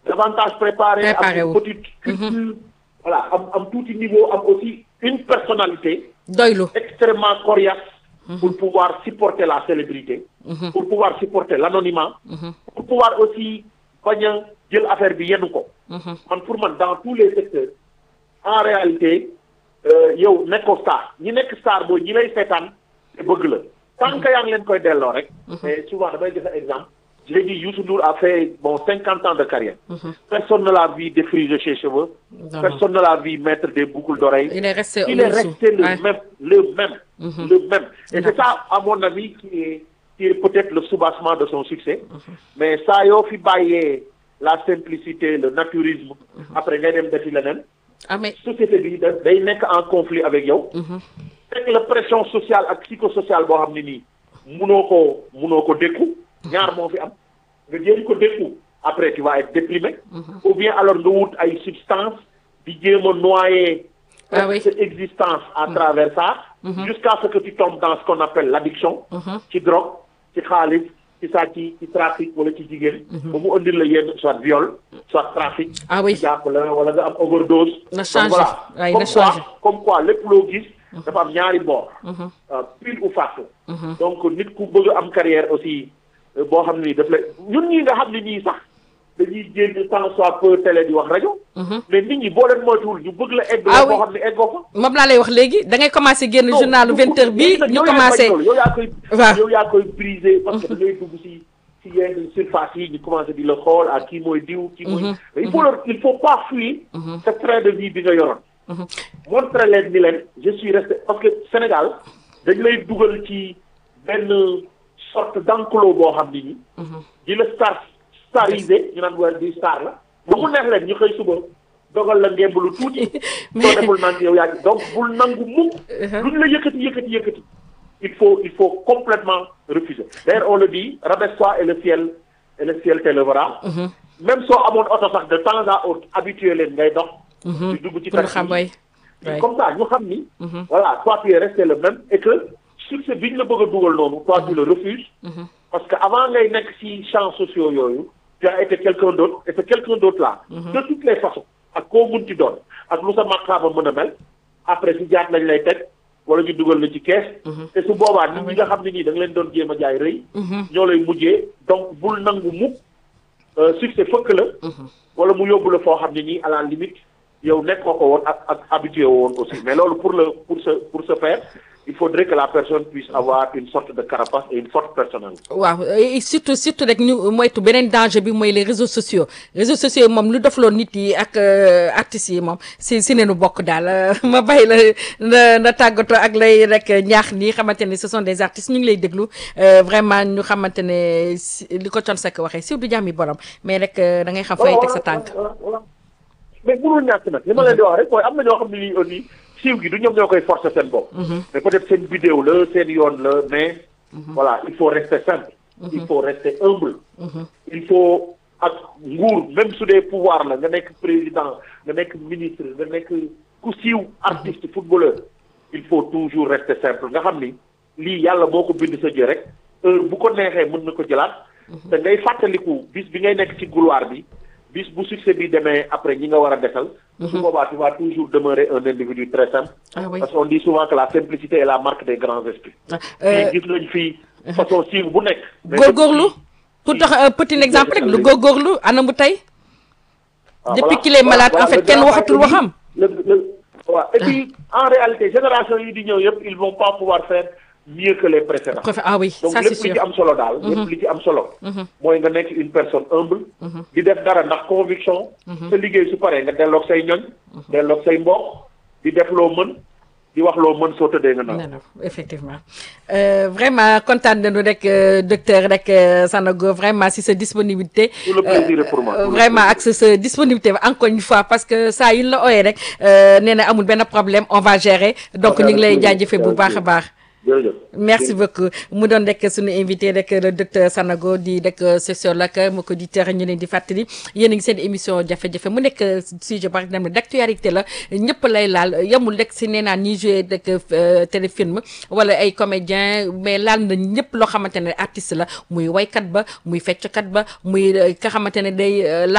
davantage préparé Préparé am wu. une petite culture voilà am am tuuti niveau am aussi une personnalité doylu extrêmement coriace pour pouvoir supporter la célébrité pour pouvoir supporter l'anonymat pour pouvoir aussi bañ a jël affaire bi yenn ko man pour man dans tous les secteurs en réalité euh, yow nekkoo star ñi nekk star booy ñi lay seetaan te bëgg la tant que yaa ngi leen koy delloo rek mais souvent damay joxe exemple je l'ai dit Youssou Ndour a fait bon cinquante ans de carrière personne ne l'a vu défriser ses cheveux Non, personne ne l'a vu mettre des boucles d'oreilles il est resté il est au-dessous. resté le Ouais. même, le même, le même. Et c'est ça, à mon avis, qui est, qui est peut-être le soubassement de son succès. Mais ça, yo fi bàyyee la simplicité, le naturisme, après ngay dem defi leneen. ah mais Société bi da- day nekk en conflit avec yow. fekk la pression sociale ak psychosociale boo xam ne nii munoo ko munoo ko dékku. ñaar moo fi am nga jéem ko dékku après tu vas être déprimé. ou bien alors nga wut ay substances di jéem a noyer. Ah oui. sa existence à travers ça. jusqu'à ce que tu tombes dans ce qu'on appelle l'addiction. ci drogue ci xaalis ci sàcc ci trafic wala ci jigéen. ba mu andil la yenn soit viol soit trafic. Ah oui. jàpp la wala nga am overdose. Na Donc changé. voilà. Ouais, comme na quoi changé. comme quoi lépp loo gis. dafa am ñaari boor. euh, pile ou face. donc nit ku bëgg a am carrière aussi euh, boo xam ni daf la ñun ñii nga xam ne nii sax dañuy génn tant soit peu télé di wax rajo. mais nit ñi boo leen moytuwul ñu bëgg la egg. Ah boo oui. xam ne eggoo fa. moom laa lay wax léegi da ngay commencé génn journalu vingt heures bi ñu commencé yow yaa koy Waaw. yow yaa koy brisé parce que da ngay dugg si si yenn surface yi ñu commencé di la xool ak kii mooy diw kii mooy mais il faut leur il faut pas fuir ce train de vie bi nga yoroon montre leen ni leen je suis resté parce que Sénégal dañ lay dugal ci benn sorte d'enclos boo xam ni ni di la star starisé ñu naan weer di star la ba mu neex leen ñu xëy suba dogal la ngemb lu tuuti soo deful naan yow yaa ngi donc bul nangu mukk luñ la yëkkati yëkkati yëkkati il faut il faut complètement refuser d'ailleurs on le dit rabaisse-toi et le ciel et le ciel t'élèvera même soo amoon oto sax de temps à autre habitué leen ngay dox di dugg ci pour taxi xam yi. way Ouais. comme ça ñu xam ni voilà toi tu es resté le même et que succès bi ñu la bëgg a dugal noonu toi tu le refuses parce que avant ngay nekk ci champs sociaux yooyu tu as été quelqu'un d'autre et ce quelqu'un d'autre là de toutes les façons ak koo munti doon ak lu sa maqaama mën a mel après si jaat lañ lay teg wala ñu dugal la ci kees te su boobaa nit ñi nga xam ne nii da nga leen doon jéem a jaay rëy ñoo lay mujjee donc bul nangu mukk euh, succès fëkk la wala mu yóbbu la foo xam ne nii à la limite yow nekkoo ko woon ak ak habitué woon aussi mais loolu pour le pour ce pour ce faire il faudrait que la personne puisse avoir une sorte de carapace et une forte personnalité. waaw et surtout surtout rek ñu moytu beneen danger bi mooy les réseaux sociaux réseaux sociaux yi moom lu defloo nit yi ak euh, artistes yi moom si si neenu bokk daal euh, ma bàyyi la na na tàggatoo ak lay rek ñaax nii xamante ne ce sont des artistes ñu ngi lay déglu euh, vraiment ñu xamante ne si li ko Thione Seck waxee si du jàmmi borom mais rek euh, da ngay xam fay teg sa tànk. voilà voilà mais mënul ñàkk nag li ma leen di wax rek mooy am na ñoo xam ne nii aussi siiw gi du ñoom ñoo koy forcer seen bopp. mais peut-être seen vidéo la seen yoon la mais. voilà il faut rester simple. il faut rester humble. il faut ak nguur même su dee pouvoir la nga nekk président nga nekk ministre nga nekk ku siiw artiste footballeur. il faut toujours rester simple nga xam ni lii yàlla moo ko bind sa jë rek heure bu ko neexee mën na ko jëlaat. te ngay fàttaliku bis bi ngay nekk ci couloir bi. bis bu succès bi demee après ñi nga war a desal. su boobaa tu vas toujours demeurer un individu très simple. Ah oui. parce qu'on dit souvent que la simplicité est la marque des grands esprits. Euh, fii gis nañ fii façon siiw bu nekk. mais góorgóorlu pour tax un petit exemple rek lu góorgóorlu ana mu tey. Ah, depuis voilà. qu'il est malade Voilà, en fait le kenn grand waxatul parti, waxam. le le waaw et puis en réalité génération yi di ñëw yëpp ils vont pas pouvoir faire mieux que les précédents. Préfé- ah oui donc ça lépp c'est li sûr. ci am solo daal. lépp li ci am solo. mooy nga nekk une personne humble. di def dara ndax conviction. sa liggéey su paree nga delloog say ñoñ. delloog say mbokk di def loo mën di wax loo mën soo tëddee nga naan. non non effectivement Euh, vraiment kontaan nañu rek euh, docteur rek euh, Sanogo vraiment si sa disponibilité. Tout le plaisir est pour moi. Euh, Tout le vraiment ak sa sa disponibilité encore une fois parce que saa yu ñu la ooyee rek euh, nee na amul benn problème on va gérer donc ñu ngi lay jaajëfee bu baax a baax. jërëjëf. merci beaucoup mu doon rek suñu invité rek le docteur Sanogo di rek sociologue mu ko di tere ñu leen di fàttali yéen a ngi seen émission jafe-jafe mu nekk sujet par exemple d'actualité la ñëpp lay laal yemul rek si nee naa ñiy joué rek euh, téléfilm wala ay comédien mais laal na ñëpp loo xamante ne artiste la muy waykat ba muy fecckat ba muy euh, ka xamante ne day euh,